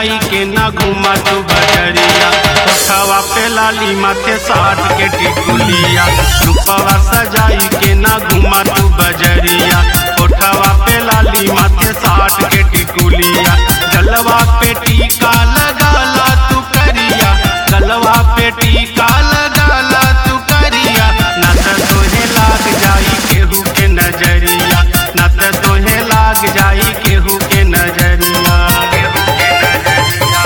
जाई के ना घुमा तू बजरिया उठावा पे लाली माथे साठ के टिकुलिया रूपवा सजाई के ना घुमा तू बजरिया उठावा पे लाली माथे साठ के टिकुलिया गलवा पे टीका लगाला तू करिया गलवा पे टीका लगाला तू करिया न त तोहे लाग जाई केहू के नजरिया न त तोहे लाग जाई केहू के नजरिया केहू के नजरिया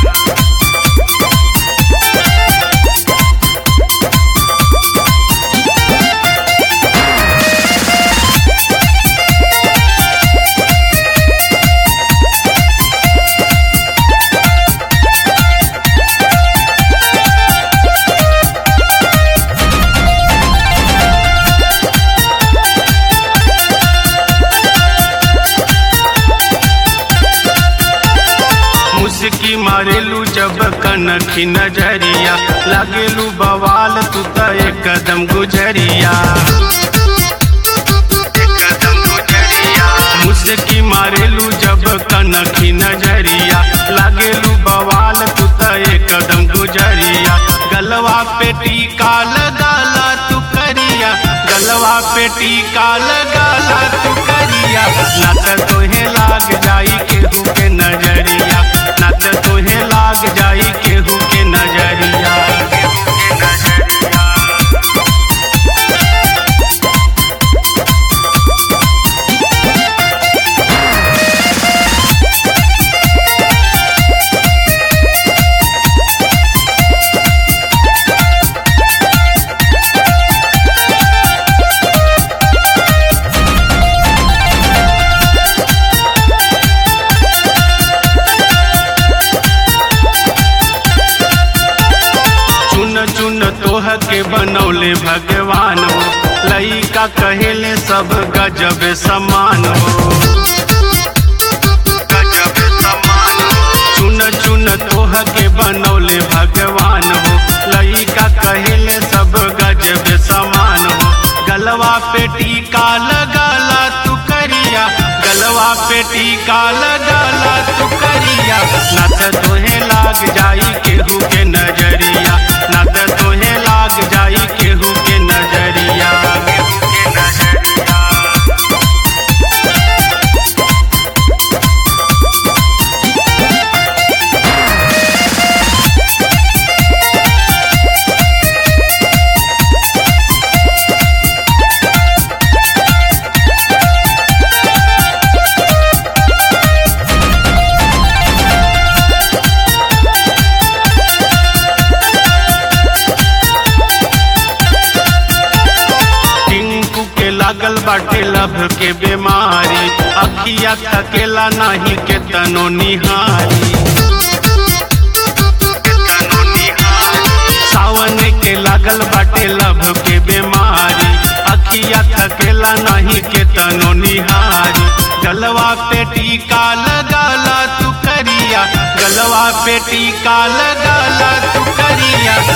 मुस्की मारेलू जब कनखी नजरिया लागेलू बवाल तू त एकदम गुजरिया एकदम गुजरिया मुस्की मारेलू जब कनखी नजरिया लागेलू बवाल तू त एकदम गुजरिया गलवा पे टीका लगाला तू करिया गलवा पे टीका लगाला तू करिया ना त तोहे लाग जाई केहू के नजरिया ना त तोहे लाग जाई केहू के नजरिया केहू के नजरिया चुन चुन तोह के बनौले भगवान हो लइका कहेले सब गजब समान हो गजब समान हो। चुन चुन तोह के बनौले भगवान हो लइका कहेले सब गजब समान हो गलवा पे टीका लगाला तू करिया गलवा पे टीका लगाला तू करिया ना त तोहे लाग जाई केहू के नजरिया ना त तोहे लाग जाई केहू के नजरिया केहू के नजरिया टिंकू के लागल बाटे लभ के बीमारी अखिया थकेला नाही के तनो निहारी सावन के लागल बाटे लभ के बीमारी अखिया थकेला नाही के तनो निहारी गलवा पे टीका लगाला तू करिया गलवा पे टीका लगाला तू करिया